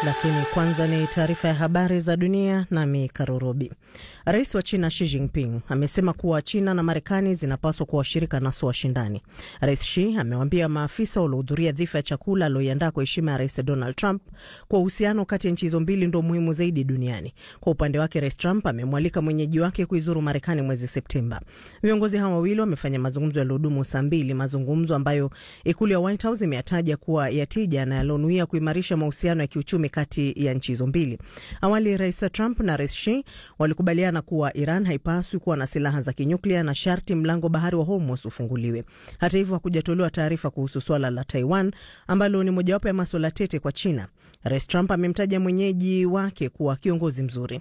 Lakini kwanza ni taarifa ya habari za dunia, nami Karurobi. Rais wa China Xi Jinping amesema kuwa China na Marekani zinapaswa kuwa washirika na sio washindani. Rais Xi amewaambia maafisa waliohudhuria dhifa ya chakula alioiandaa kwa heshima ya Rais Donald Trump kwa uhusiano kati ya nchi hizo mbili ndo muhimu zaidi duniani. Kwa upande wake, Rais Trump amemwalika mwenyeji wake kuizuru Marekani mwezi Septemba. Viongozi hawa wawili wamefanya mazungumzo yaliyodumu saa mbili, mazungumzo ambayo ikulu ya White House imeyataja kuwa ya tija na yalionuia kuimarisha mahusiano ya kiuchumi kati ya nchi hizo mbili. Awali Rais Trump na Rais Xi walikubaliana kuwa Iran haipaswi kuwa na silaha za kinyuklia na sharti mlango bahari wa Hormuz ufunguliwe. Hata hivyo, hakujatolewa taarifa kuhusu swala la Taiwan ambalo ni mojawapo ya maswala tete kwa China. Rais Trump amemtaja mwenyeji wake kuwa kiongozi mzuri.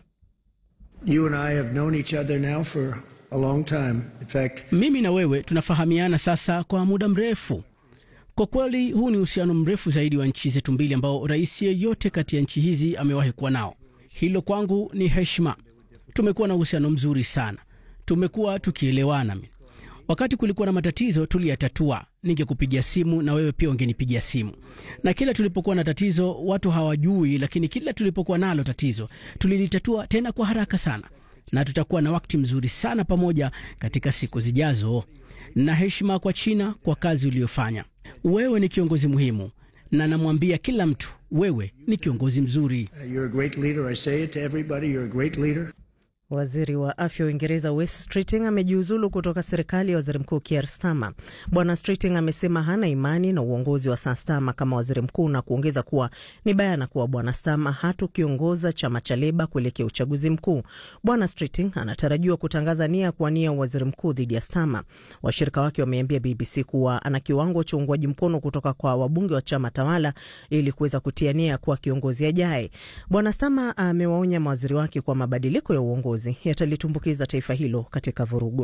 You and I have known each other now for a long time. In fact, mimi na wewe tunafahamiana sasa kwa muda mrefu. Kwa kweli huu ni uhusiano mrefu zaidi wa nchi zetu mbili ambao rais yeyote kati ya nchi hizi amewahi kuwa nao. Hilo kwangu ni heshima. Tumekuwa na uhusiano mzuri sana, tumekuwa tukielewana. Wakati kulikuwa na matatizo tuliyatatua, ningekupigia simu na wewe pia ungenipigia simu, na kila tulipokuwa na tatizo watu hawajui, lakini kila tulipokuwa nalo tatizo tulilitatua tena kwa haraka sana, na tutakuwa na wakati mzuri sana pamoja katika siku zijazo. Na heshima kwa China kwa kazi uliyofanya. Wewe ni kiongozi muhimu, na namwambia kila mtu wewe ni kiongozi mzuri. you're a great leader. I say it to everybody, you're a great leader. Waziri wa afya wa Uingereza Wes Streeting amejiuzulu kutoka serikali ya waziri mkuu Keir Starmer. Bwana Streeting amesema hana imani na uongozi wa Sir Starmer kama waziri mkuu na kuongeza kuwa ni bayana kuwa Bwana Starmer hatukiongoza chama cha Leba kuelekea uchaguzi mkuu. Bwana Streeting anatarajiwa kutangaza nia ya kuwania waziri mkuu dhidi ya Starmer. Washirika wake wameambia BBC kuwa ana kiwango cha uungwaji mkono kutoka kwa wabunge wa chama tawala ili kuweza kutia nia kuwa kiongozi ajaye. Bwana Starmer amewaonya mawaziri wake kwa mabadiliko ya uongozi yatalitumbukiza taifa hilo katika vurugu.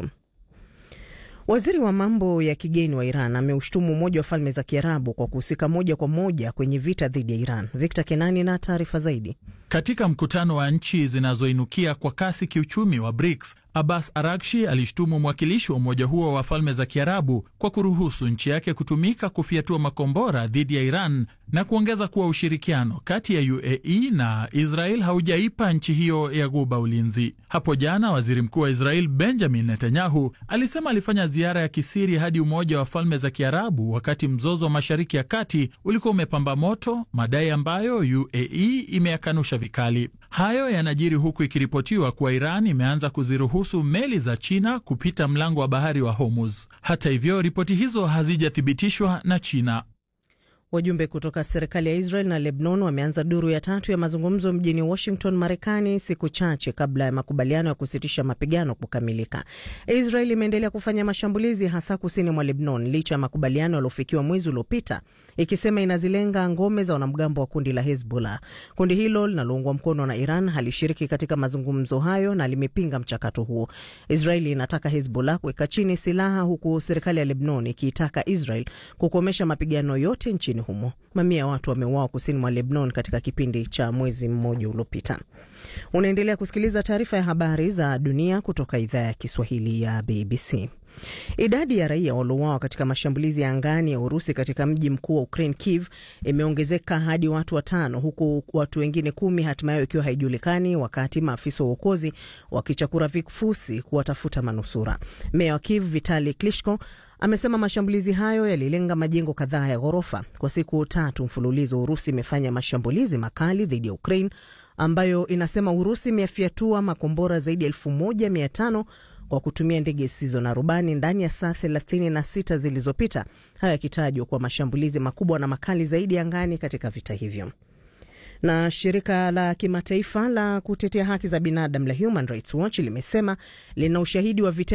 Waziri wa mambo ya kigeni wa Iran ameushtumu Umoja wa Falme za Kiarabu kwa kuhusika moja kwa moja kwenye vita dhidi ya Iran. Victor Kenani na taarifa zaidi. Katika mkutano wa nchi zinazoinukia kwa kasi kiuchumi wa BRICS, Abbas Arakshi alishtumu mwakilishi wa umoja huo wa falme za Kiarabu kwa kuruhusu nchi yake kutumika kufyatua makombora dhidi ya Iran na kuongeza kuwa ushirikiano kati ya UAE na Israel haujaipa nchi hiyo ya Ghuba ulinzi. Hapo jana waziri mkuu wa Israel Benjamin Netanyahu alisema alifanya ziara ya kisiri hadi Umoja wa Falme za Kiarabu wakati mzozo wa Mashariki ya Kati ulikuwa umepamba moto, madai ambayo UAE imeyakanusha vikali. Hayo yanajiri huku ikiripotiwa kuwa Iran imeanza kuziruhusu meli za China kupita mlango wa bahari wa Hormuz. Hata hivyo, ripoti hizo hazijathibitishwa na China. Wajumbe kutoka serikali ya Israel na Lebanon wameanza duru ya tatu ya mazungumzo mjini Washington, Marekani, siku chache kabla ya makubaliano ya kusitisha mapigano kukamilika. Israel imeendelea kufanya mashambulizi hasa kusini mwa Lebanon licha ya makubaliano yaliofikiwa mwezi uliopita, ikisema inazilenga ngome za wanamgambo wa kundi la Hezbollah. Kundi hilo linaloungwa mkono na Iran halishiriki katika mazungumzo hayo na limepinga mchakato huo. Israel inataka Hezbollah kuweka chini silaha, huku serikali ya Lebanon ikiitaka Israel kukomesha mapigano yote nchini humo. Mamia ya watu wameuawa kusini mwa Lebanon katika kipindi cha mwezi mmoja uliopita. Unaendelea kusikiliza taarifa ya habari za dunia kutoka idhaa ya Kiswahili ya BBC. Idadi ya raia waliouawa katika mashambulizi ya angani ya Urusi katika mji mkuu wa Ukraine, Kiev, imeongezeka hadi watu watano, huku watu wengine kumi hatimaye ikiwa haijulikani, wakati maafisa wa uokozi wakichakura vifusi kuwatafuta manusura. Meya wa Kiev Vitali Klitschko amesema mashambulizi hayo yalilenga majengo kadhaa ya ghorofa. Kwa siku tatu mfululizo, Urusi imefanya mashambulizi makali dhidi ya Ukraine ambayo inasema Urusi imefyatua makombora zaidi ya elfu moja mia tano kwa kutumia ndege zisizo na rubani ndani ya saa 36 zilizopita, hayo yakitajwa kuwa mashambulizi makubwa na makali zaidi angani katika vita hivyo. Na shirika la kimataifa la kutetea haki za binadamu la Human Rights Watch limesema lina ushahidi wa vitendo